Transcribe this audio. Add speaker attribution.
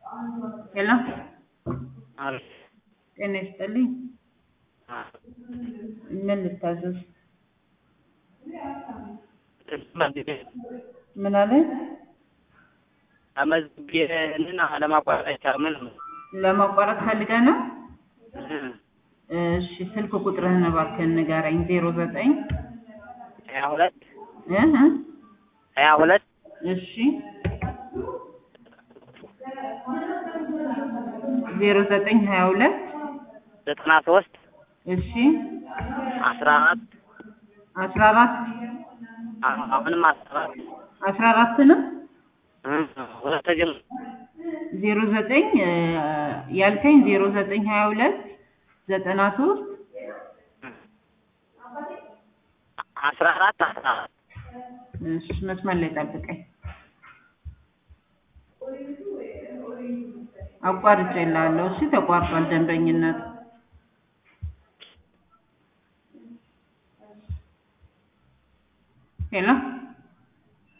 Speaker 1: ሄሎ
Speaker 2: አቤት።
Speaker 1: ጤና ይስጥልኝ። ምን ልታዘዝ? ምን አለ?
Speaker 2: ተመዝግቤንን ለማቋረጥ አይቻልም።
Speaker 1: ለማቋረጥ ፈልገህ ነው? እሺ ስልክ ቁጥርህን እባክህን ንገረኝ። ዜሮ ዘጠኝ
Speaker 2: ሀያ ሁለት
Speaker 1: እህ
Speaker 2: ሀያ ሁለት
Speaker 1: እሺ ዜሮ ዘጠኝ ሀያ ሁለት
Speaker 2: ዘጠና ሶስት
Speaker 1: እሺ
Speaker 2: አስራ አራት
Speaker 1: አስራ አራት
Speaker 2: አሁንም አስራ አራት
Speaker 1: አስራ አራት ነው
Speaker 2: ሁለት ተጀምሮ
Speaker 1: ዜሮ ዘጠኝ ያልከኝ ዜሮ ዘጠኝ ሀያ ሁለት ዘጠና ሶስት
Speaker 2: አስራ አራት አስራ አራት
Speaker 1: እሺ መስመር ላይ ጠብቀኝ። አቋርጬልሃለሁ። እሺ ተቋርጧል ደንበኝነት ሄሎ